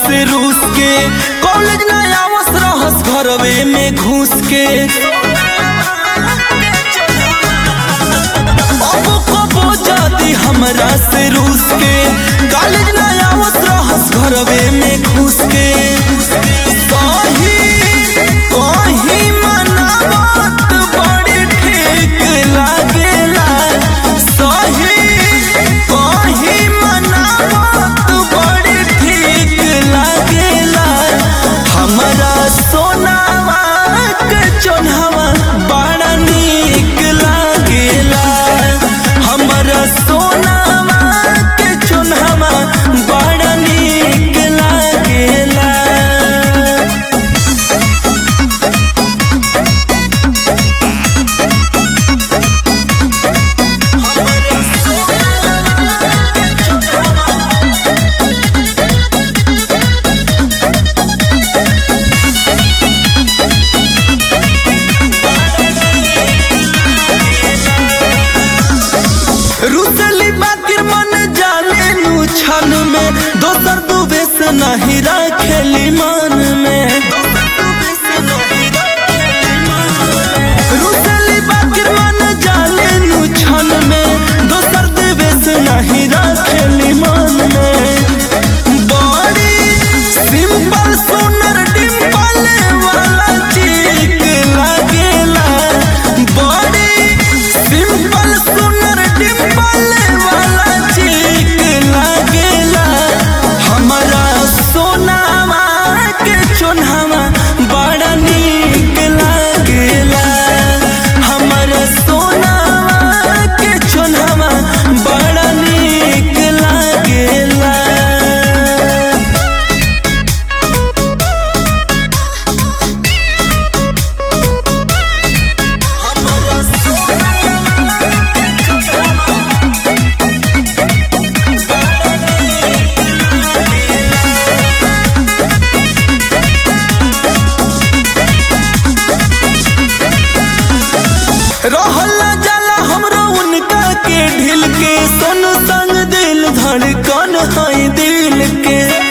से रूस के कॉलेज ना आवस रहस घरवे में घुस के अब कबो जाती हमरा से रूस के कॉलेज ना आवस रहस घरवे में घुस के सही कहीं मनावत बड़ी ठीक लागेला सही कहीं मनावत बड़ी ठीक लागेला हमरा सोनावा के चोन्हवा बड़ा नीक लागेला हमरा सोनावा के चोन्हवा बड़ा नीक लागेला रुसली बाकिर मन जाने नु छन में दोसर दुबे से नहीं रखेली मन में रुसली बाकिर मन जाने नु छन में दोसर दुबे से नहीं रखेली मन में बड़ी सिंपल सुनर डिम्पल वाला चीक लागेला बड़ी सिंपल सुनर डिम्पल वाला चीक लागेला हमारा सोनावा के चोन्हावा बड़ा नीक लागेला हमारा सोनावा के चोन्हावा बड़ा नीक लागेला रहल जाला हमरो उनका के ढिल के सोन संग दिल धड़कन है दिल के